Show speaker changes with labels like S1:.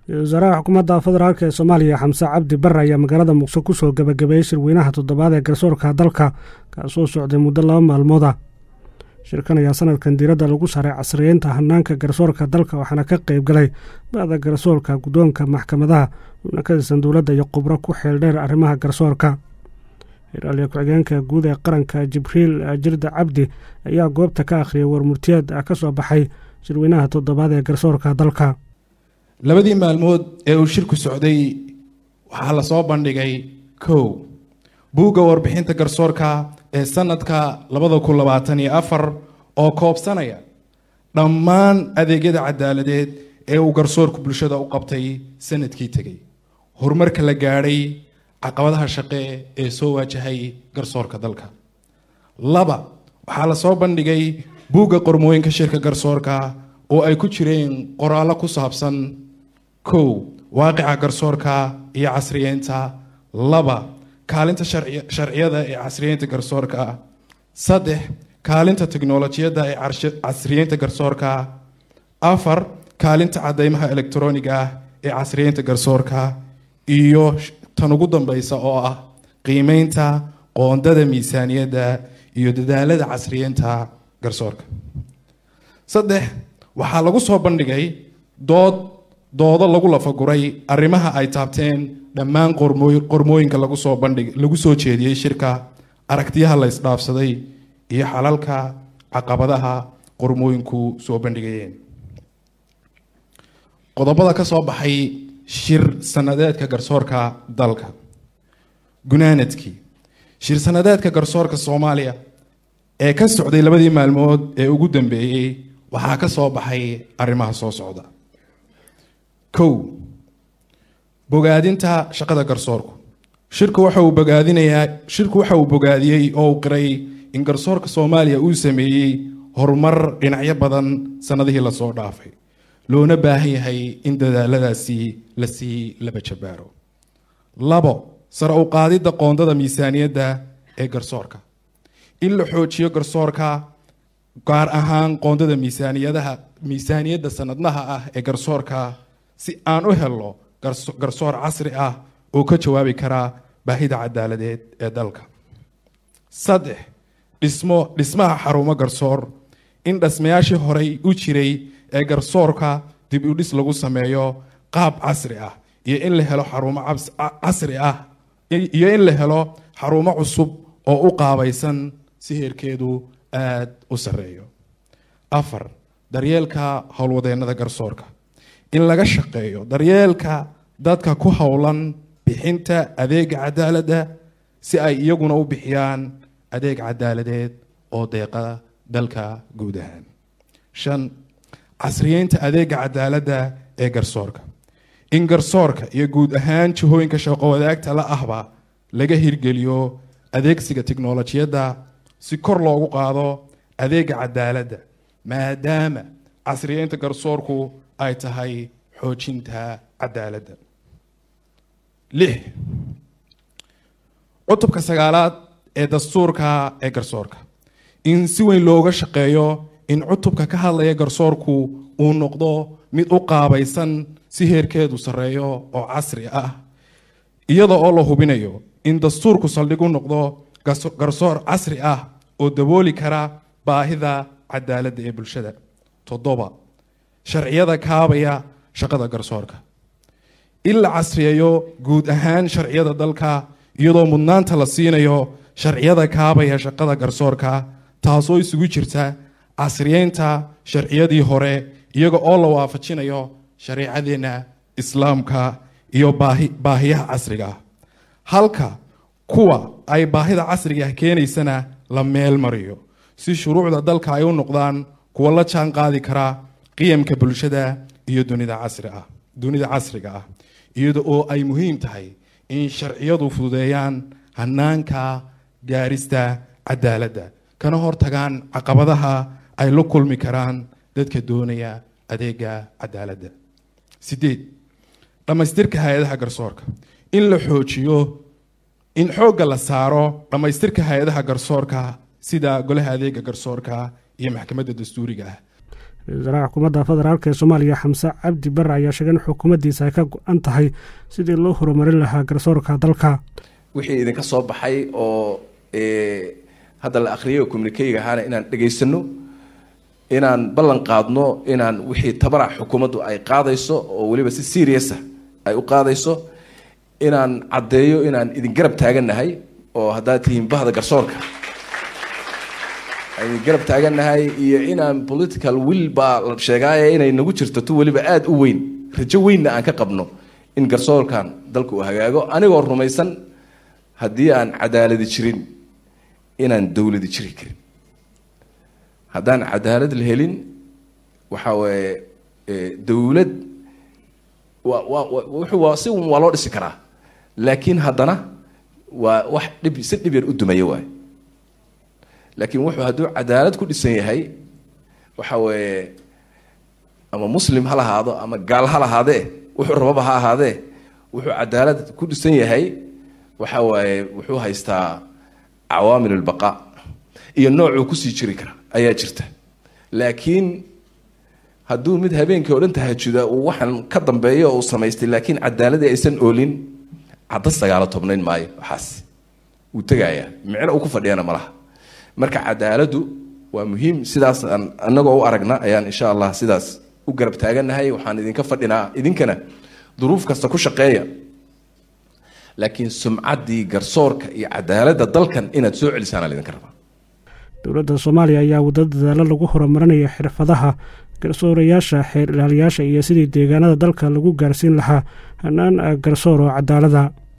S1: wasaaraha xukuumadda federaalk ee soomaaliya xamse cabdi bare ayaa magaalada muqdisho kusoo gabagabeeyey shirweynaha toddobaad ee garsoorka dalka kaasoo socday muddo laba maalmooda shirkan ayaa sanadkan diiradda lagu saaray casriyeynta hanaanka garsoorka dalka waxaana ka qayb galay ba'da garsoorka guddoonka maxkamadaha xubno ka tirsan dowladda iyo khubro ku xeeldheer arrimaha garsoorka hilaaliya ku-xigeenka guud ee qaranka jibriil jirda cabdi ayaa goobta ka akhriyay warmurtiyeed ka soo baxay shirweynaha toddobaad ee garsoorka dalka
S2: labadii maalmood ee uu shirku socday waxaa lasoo bandhigay kow buugga warbixinta garsoorka ee sanadka labada kun labaatan iyo afar oo koobsanaya dhammaan adeegyada cadaaladeed ee uu garsoorku bulshada u qabtay sanadkii tegay horumarka la gaadhay caqabadaha shaqe ee soo waajahay garsoorka dalka laba waxaa lasoo bandhigay buugga qormooyinka shirka garsoorka oo ay ku jireen qoraallo ku saabsan kow waaqica garsoorka iyo casriyeynta laba kaalinta sharciyada ee casriyeynta garsoorka saddex kaalinta teknolojiyadda ee casriyeynta garsoorka afar kaalinta cadeymaha elektroniga ah ee casriyeynta garsoorka iyo tan ugu dambeysa oo ah qiimeynta qoondada miisaaniyadda iyo dadaalada casriyeynta garsoorka saddex waxaa lagu soo bandhigay dood doodo lagu lafaguray arrimaha ay taabteen dhammaan qormooyinka lagu soo bandhig lagu soo jeediyey shirka aragtiyaha la isdhaafsaday iyo xalalka caqabadaha qormooyinku soo bandhigayeen qodobada ka soo baxay shir sanadeedka garsoorka dalka gunaanadkii shir sanadeedka garsoorka soomaaliya ee ka socday labadii maalmood ee ugu dambeeyey waxaa ka soo baxay arrimaha soo socda kow bogaadinta shaqada garsoorku shirku waxa uu bogaadinayaa shirku waxa uu bogaadiyey oo uu qiray in garsoorka soomaaliya uu sameeyey horumar dhinacyo badan sannadihii lasoo dhaafay loona baahan yahay in dadaaladaasi lasii laba jabaaro labo sare u qaadidda qoondada miisaaniyadda ee garsoorka in la xoojiyo garsoorka gaar ahaan qoondada miisaaniyadaha miisaaniyadda sanadlaha ah ee garsoorka si aan u helno garsoor casri ah oo ka jawaabi kara baahida cadaaladeed ee dalka saddex dhismo dhismaha xarumo garsoor in dhismayaashii horey u jiray ee garsoorka dib u dhis lagu sameeyo qaab casri ah iyo in la helo xarumo casri ah iyo in la helo xarumo cusub oo u qaabaysan si heerkeedu aada u sarreeyo afar daryeelka howlwadeennada garsoorka in laga shaqeeyo daryeelka dadka ku howlan bixinta adeega cadaaladda si ay iyaguna u bixiyaan adeeg cadaaladeed oo deeqa dalka guud ahaan shan casriyeynta adeega cadaaladda ee garsoorka in garsoorka iyo guud ahaan jihooyinka shaqo wadaagta la ahba laga hirgeliyo adeegsiga tiknolojiyadda si kor loogu qaado adeega cadaaladda maadaama casriyeynta garsoorku ay tahay xoojinta cadaaladda lix cutubka sagaalaad ee dastuurka ee garsoorka in si weyn looga shaqeeyo in cutubka ka hadlaya garsoorku uu noqdo mid u qaabaysan si heerkeedu sarreeyo oo casri ah iyada oo la hubinayo in dastuurku saldhig u noqdo garsoor casri ah oo dabooli kara baahida cadaaladda ee bulshada toddoba sharciyada kaabaya shaqada garsoorka in la casriyeeyo guud ahaan sharciyada dalka iyadoo mudnaanta la siinayo sharciyada kaabaya shaqada garsoorka taasoo isugu jirta casriyeynta sharciyadii hore iyaga oo la waafajinayo shareecadeenna islaamka iyo baahiyaha casriga ah halka kuwa ay baahida casriga ah keenaysana la meel mariyo si shuruucda dalka ay u noqdaan kuwa la jaan qaadi kara qiyamka bulshada iyo dunida casri ah dunida casriga ah iyada oo ay muhiim tahay in sharciyadu fududeeyaan hanaanka gaarista cadaaladda kana hortagaan caqabadaha ay la kulmi karaan dadka doonaya adeega cadaaladda sideed dhammaystirka hay-adaha garsoorka in la xoojiyo in xoogga la saaro dhammaystirka hay-adaha garsoorka sida golaha adeega garsoorka iyo maxkamadda dastuuriga ah
S1: ra-isul wasaaraha xukuumadda federaalk ee soomaaliya xamse cabdi bare ayaa sheegay in xukuumaddiisa ay ka go-an tahay sidii loo horumarin lahaa garsoorka dalka
S3: wixii idinka soo baxay oo hadda la akhriyay communikeyga ahaana inaan dhegaysano inaan ballan qaadno inaan wixii tabarac xukuumaddu ay qaadayso oo weliba si seriousa ay u qaadayso inaan caddeeyo inaan idin garab taagannahay oo haddaad tihiin bahda garsoorka idin garab taagannahay iyo inaan political will baa la sheegaaye inay nagu jirto tu weliba aada u weyn rajo weynna aan ka qabno in garsoorkan dalka uu hagaago anigoo rumaysan haddii aan cadaaladi jirin inaan dowladi jiri karin haddaan cadaalad la helin waxa weeye dowlad wa wa wuxuu waa si waa loo dhisi karaa laakiin haddana waa wax dhib si dhib yar u dumaya waay laakiin wuxuu hadduu cadaalad ku dhisan yahay waxa weeye ama muslim ha lahaado ama gaal ha lahaadee wuxuu rababa ha ahaadee wuxuu cadaalad ku dhisan yahay waxa waaye wuxuu haystaa cawaamil ulbaqaa iyo noocuu kusii jiri kara ayaa jirta laakiin hadduu mid habeenkii o dhan tahajuda uu waxaan ka dambeeyo uu samaystay laakiin cadaaladii aysan oolin cadda sagaalo tobnayn maayo waxaas wuu tegayaa micno uu ku fadhiyana malaha marka cadaaladdu waa muhiim sidaas aan anagoo u aragna ayaan insha allah sidaas u garab taagannahay waxaan idinka fadhinaa idinkana duruuf kasta ku shaqeeya laakiin sumcaddii garsoorka iyo cadaaladda dalkan inaad soo celisaana laydinka rabaa
S1: dowladda soomaaliya ayaa waddo dadaalo lagu horumarinaya xirfadaha garsoorayaasha xeer ilaaliyaasha iyo sidii deegaanada dalka lagu gaarsiin lahaa hanaan garsoor oo cadaalada